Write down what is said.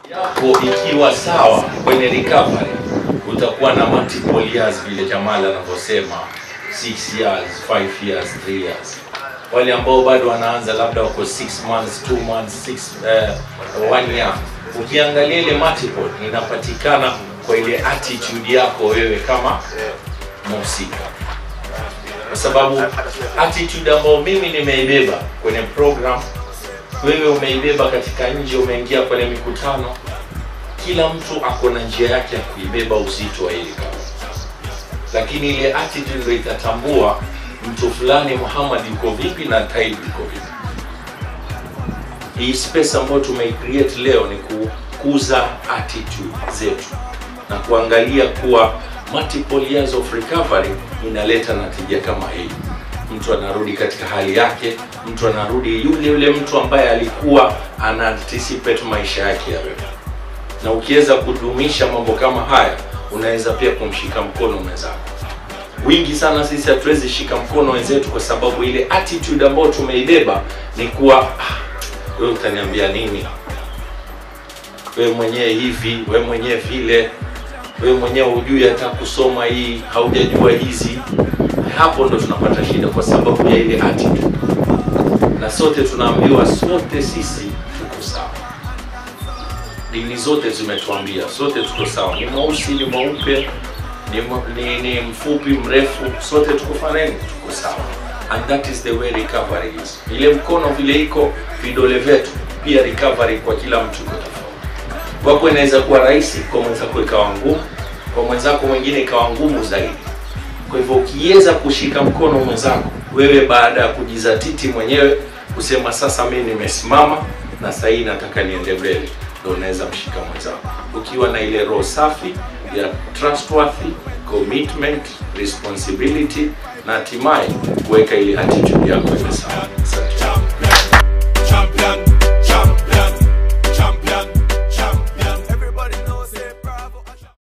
yako ikiwa sawa kwenye recovery, utakuwa na multiple years vile Jamal anavyosema 6 years, 5 years, 3 years. Wale ambao bado wanaanza labda wako 6 months, 2 months, 6 uh, 1 year, ukiangalia ile multiple inapatikana kwa ile attitude yako wewe kama mhusika, kwa sababu attitude ambayo mimi nimeibeba kwenye program wewe umeibeba katika nje, umeingia kwenye mikutano, kila mtu ako na njia yake ya kuibeba uzito wa hili kazi, lakini ile attitude ndio itatambua mtu fulani Muhammad yuko vipi na Taib yuko vipi. Hii space ambayo tumeicreate leo ni kukuza attitude zetu na kuangalia kuwa multiple years of recovery inaleta natija kama hii mtu anarudi katika hali yake, mtu anarudi yule yule mtu ambaye alikuwa ana anticipate maisha yake yawe. Na ukiweza kudumisha mambo kama haya, unaweza pia kumshika mkono mwenzako. Wingi sana sisi hatuwezi shika mkono wenzetu kwa sababu ile attitude ambayo tumeibeba ni kuwa ah, wewe utaniambia nini? Wewe mwenyewe hivi, wewe mwenyewe vile, wewe mwenyewe hujui hata kusoma hii, haujajua hizi hapo ndo tunapata shida kwa sababu ya ile attitude, na sote tunaambiwa sote sisi tuko sawa. Dini zote zimetuambia sote tuko sawa, ni mweusi, ni mweupe, ni, ni, ni mfupi, mrefu, sote tuko fanani, tuko sawa, and that is the way recovery is. Ile mkono vile iko vidole vyetu, pia recovery kwa kila mtu iko tofauti. Kwako inaweza kuwa rahisi, kwa mwenzako ikawa ngumu, kwa mwenzako mwingine ikawa ngumu zaidi. Kwa hivyo ukiweza kushika mkono mwenzako, wewe baada ya kujizatiti mwenyewe kusema sasa mimi nimesimama na sasa hii nataka niende mbele, ndio unaweza mshika mwenzako ukiwa na ile roho safi ya trustworthy, commitment, responsibility na hatimaye kuweka ile attitude yako iwe sawa.